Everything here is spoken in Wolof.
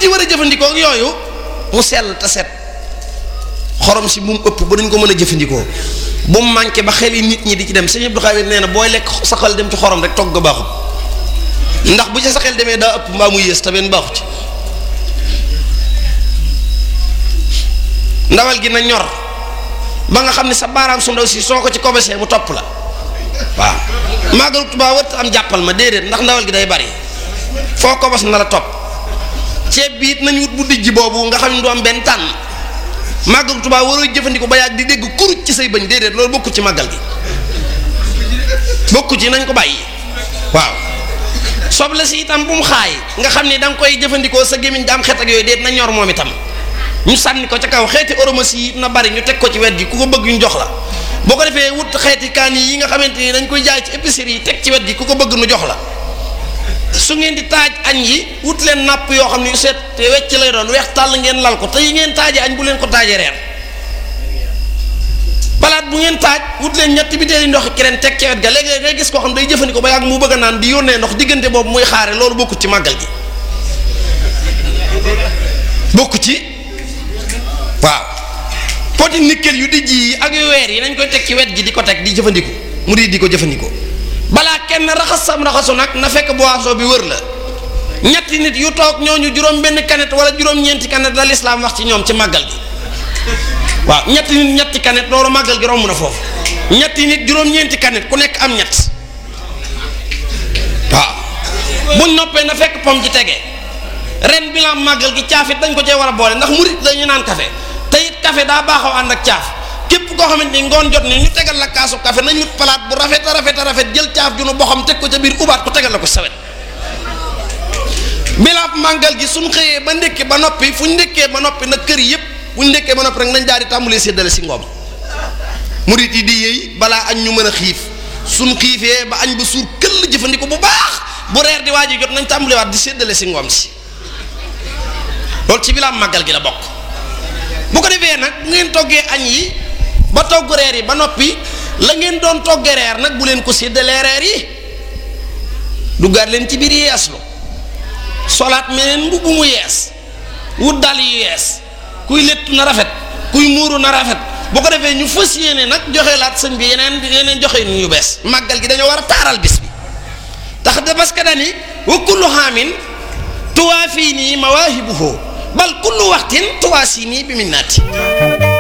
nit yi war a jëfandikoo ak yooyu mu sell te set xorom si bu mu ëpp ba duñ ko mën a jëfandikoo bu mu manqué ba xel yi nit ñi di ci dem sëñ Abdou Khadir nee na booy lekk sa xel dem ci xorom rek togg baaxut ndax bu ci sa xel demee daa ëpp mbaa muy yées te benn baaxu ci ndawal gi na ñor ba nga xam ne sa baaraam su ndaw si soo ko ci kobesee mu topp la waaw màggalu Tuubaa wërta am jàppal ma déedéet ndax ndawal gi day bari foo kobos na la topp ceeb bi it nañu wut bu dijj boobu nga xam ne du am benn tànn màggalu Tuubaa waroo jëfandikoo ba yàgg di dégg kuruj ci say bëñ déedéet loolu bokku ci màggal gi bokku ci nañ ko bàyyi waaw soble si itam bu mu xaay nga xam ne da nga koy jëfandikoo sa gémmiñ da am xet ak yooyu déet na ñor moom itam ñu sànni ko ca kaw xeeti oromasi yi na bari ñu teg ko ci wet gi ku ko bëgg ñu jox la boo ko defee wut xeeti kaan yi nga xamante ni dañ koy jaay ci épicerie yi teg ci wet gi ku ko bëgg nu jox la su ngeen di taaj añ yi wut leen napp yoo xam ne yu seet te wecc lay doon weex tàll ngeen lal ko te yi ngeen taajee añ bu leen ko taajee reer palaat bu ngeen taaj wut leen ñetti bitéeli ndox keneen teg ci wet ga léegi ngay gis koo xam day jëfandikoo ba yàgg mu bëgg a naan di yónnee ndox diggante boobu muy xaare loolu bokku ci màggal gi bokku ci waaw poti nickel yu dijj yi ak yu weer yi nañ koy teg ci wet gi di ko teg di jëfandiku mu di di ko jëfandikoo balaa kenn raxas sam raxasu nag na fekk boisson bi wër la ñetti nit yu toog ñooñu juróom benn kanet wala juróom-ñeenti kanet la lislaam wax ci ñoom ci màggal gi waaw ñetti nit ñetti kanet loolu màggal gi romb na foofu ñetti nit juróom-ñeenti kanet ku nekk am ñett waaw buñ noppee na fekk pom ci tege ren bilan màggal gi caaf it dañ ko cee war a boole ndax murit dañu naan café te it café daa baaxoo ànd ak caaf képp koo xamante ni ngoon jot ni ñu tegal la kaasu café nañ wut palaat bu rafet a rafet a rafet jël caaf ju nu boxam teg ko ca biir ubaat ko tegal la ko sawet bilaab màggal gi suñ xëyee ba ndékkee ba noppi fu ñu ndékkee ba noppi nag kër yëpp bu ñu ndékkee ba noppi rek nañ daal di tàmbalee séddale si ngoom murit yi di yéey balaa añ ñu mën a xiif suñ xiifee ba añ ba suur këll jëfandiko bu baax bu reer di waaj jot nañ tàmbalewaat di séddale si ngoom si loolu ci bilaab màggal gi la bokk bu ko defee nag bu ngeen toggee añ yi ba togg reer yi ba noppi la ngeen doon toggee reer nag bu leen ko séddalee reer yi duggaat leen ci biir yeeslu solaat meneen mbubb mu yees wut dal yu yees kuy léttu na rafet kuy muuru na rafet bu ko defee ñu fas yéene nag joxe laat sëñ bi yeneen yeneen joxe ñu bees màggal gi dañoo war a taaral bis bi tax de parce que dani wa kullu xaamin tuwaa fii nii mawaahibuhu bal kullu waxtin tuwaa sii nii bi minnaati